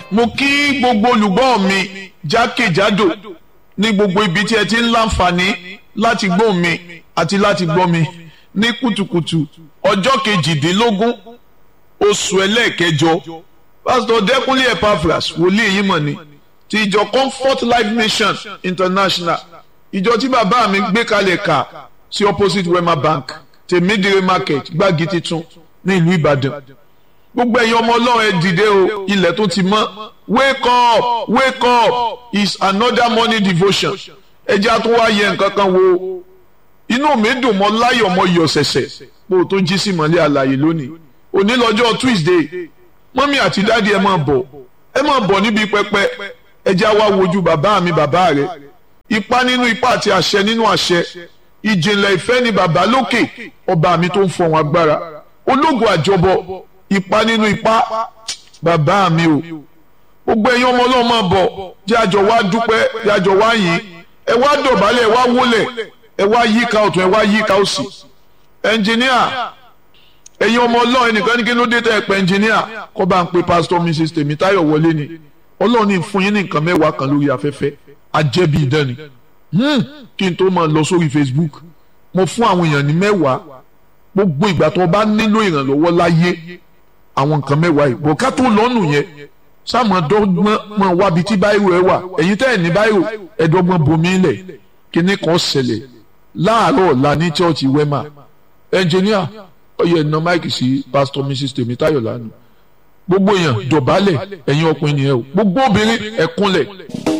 mo kí gbogbo olùgbọ́ mi jákèjádò ní gbogbo ibi tí ẹ ti ń láǹfààní láti gbọ́ mi àti láti gbọ́ mi ní kùtùkùtù ọjọ́ kejìdínlógún oṣù ẹlẹ́ẹ̀kẹjọ pásítọ̀ dẹ́kunlé epaphras wòlíì yìí mọ̀ ni ti ìjọ comfort life mission international ìjọ tí bàbá mi gbé kalẹ̀ kà sí opposite wema bank tèmídìrí market gbági titun ní ìlú ìbàdàn gbogbo ẹ̀yin ọmọ ọlọ́run ẹ dìde o ilẹ̀ tó ti mọ́ wake up wake up is another morning devotion ẹjẹ́ àtún wá yẹ nǹkan kan wo inú mi dùn mọ́ láyọ̀ mọ́ yọ̀ ṣẹ̀ṣẹ̀ pé o tó jí sí mọ́lẹ́ àlàyé lónìí òní lọ́jọ́ tuesday mọ́mí àti dáàdi ẹ máa bọ̀ ẹ máa bọ̀ níbi pẹpẹ ẹjẹ́ àwa wojú bàbá mi bàbá rẹ ipá nínú ipá àti àṣẹ nínú àṣẹ ìjìnlẹ̀ ìfẹ́ ni bàbá lókè ọba mi tó ń fọ̀hún agbára ológun àjọbọ ipa nínú ipa bàbá mi o gbogbo ẹ̀yin ọmọ ọlọ́run máa bọ̀ jẹ́ àjọ wá dúpẹ́ jẹ́ àjọ wá yìn ẹ wá dọ̀bálẹ̀ ẹ wá wólẹ̀ ẹ wá yíká ọ̀tún ẹ wá yíká òsì ẹnjìníà ẹ̀yin ọmọ ọlọ́run ẹnìkan ní kí ló dé tẹ́ ẹ pẹ́ ẹnjìníà kọ́ bá ń pe pásítọ̀ mrs tèmítáyọ̀ wọlé ni ọlọ́run ní fún yín ní nǹkan mẹ́wàá kan lórí afẹ́fẹ́ ajẹ́bí ìdánì kí n tó máa lọ sórí facebook mo fún àwọn èèyàn ní mẹ́wàá gbogbo ìgbà tó bá nílò ìrànlọ́wọ́ láyé àwọn nǹkan mẹ́wàá yìí bọ̀ ká tó lọ́nù yẹn sáàmù dọ́gbọ́n mọ̀ wábi tí báyìí ẹ wà ẹ̀yin tẹ́ ẹ̀ ní báyìí ẹ̀dọ́gbọ́n bomi lẹ̀ kíní kan ṣẹlẹ̀ láàárọ̀ ọ̀la ní chọ́ọ̀chì wema ẹnjìníà ọyẹ ẹ̀nà máìkì sí pásítọ̀ mrs tèmítáyọ̀ lánàá gbogbo èèyàn dọ̀bálẹ̀ ẹ̀yin ọkùnrin nìyẹn o gbogbo obìnrin ẹ̀kúnlẹ̀.